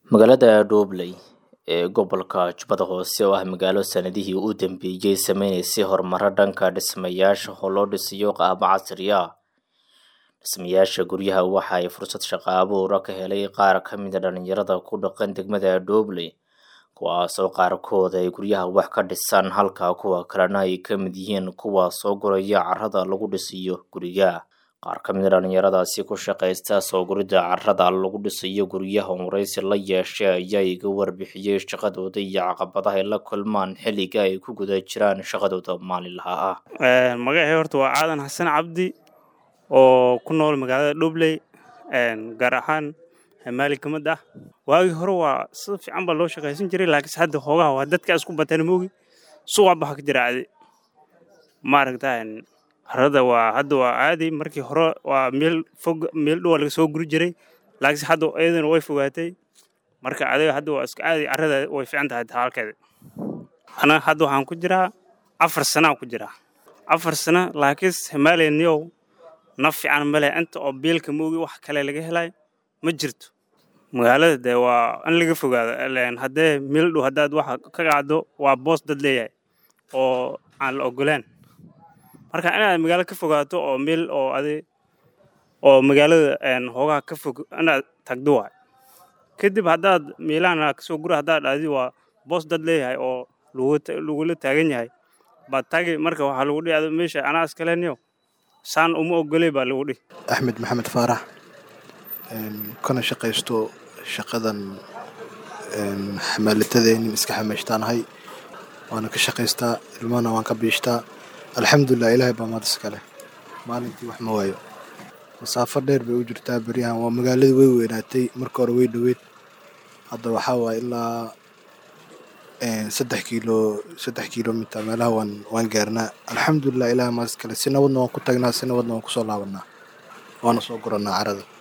Magaalada Dhobley ee gobolka Jubbada Hoose oo ah magaalo sanadihii u dambeeyay sameynaysay horumaro dhanka dhismayaasha oo loo dhisayo qaabo casri ah. Dhismayaasha guryaha waxa ay fursad shaqo abuur ka helay qaar ka mid ah dhalinyarada ku dhaqan degmada Dhobley, kuwaasoo qaarkood ay guryaha wax ka dhisaan halka kuwa kalena ay ka mid yihiin kuwa soo guraya carrada lagu dhisayo guriga. Qaar ka mid ah dhalinyaradaasi ku shaqaysta soo guridda carrada lagu dhisayo guryaha oo wareysi la yeeshay ayaa iga warbixiyay shaqadooda iyo caqabadaha ay la kulmaan xilliga ay ku guda jiraan shaqadooda maalinlaha ah. magacay horta waa Aadan Xasan Cabdi oo ku nool magaalada Dhobley gaar ahaan Maali ka mid ah waagii hore waa si fiican baa loo shaqaysan jiray laakiinse hadda hoogaha waa dadka isku bateen moogi suuqa baxa ka jira caadi maaragtaa carrada waa hadda waa caadi markii hore waa meel fog meel dhow laga soo guri jiray laakiinse hadda iyadana way fogaatay marka adiga hadda waa iska caadi carrada way fiican tahay halkeeda anaga hadda waxaan ku jiraa afar sana ku jiraa afar sana laakiinse himaaleniyow naf fiican ma leh inta oo biilka moogi wax kale laga helay ma jirto magaalada dee waa in laga fogaado haddee meel dhow haddaad waxa ka qacdo waa boos dad leeyahay oo aan la ogolaan marka inaad magaalo ka fogaato oo meel oo adi oo magaalada hoogaha ka fog inaad tagdo waay kadib haddaad meelahan kasoo gura haddaad dhahdi waa boos dad leeyahay oo lagula taagan yahay baad tagi marka waxaa lagu dhihi adi meesha anaa iskaleniyo saan uma ogoley baa lagu dhihi axmed maxamed faarax kana shaqaysto shaqadan xamaalatadeenin iska xamaashtaanahay waana ka shaqaystaa ilmahana waan ka biishtaa alxamdulilah ilaahay baa maad iskale maalintii wax ma waayo masaafo dheer bay u jirtaa beryahan waa magaaladii way weynaatay marka hore way dhoweyd hadda waxaa waaye ilaa saddex kiilo saddex kiilomiter meelaha waan waan gaarnaa alxamdulilah ilaahay maad iskale si nabadna waan ku tagnaa si nabadna waan kusoo laabanaa waana soo guranaa carrada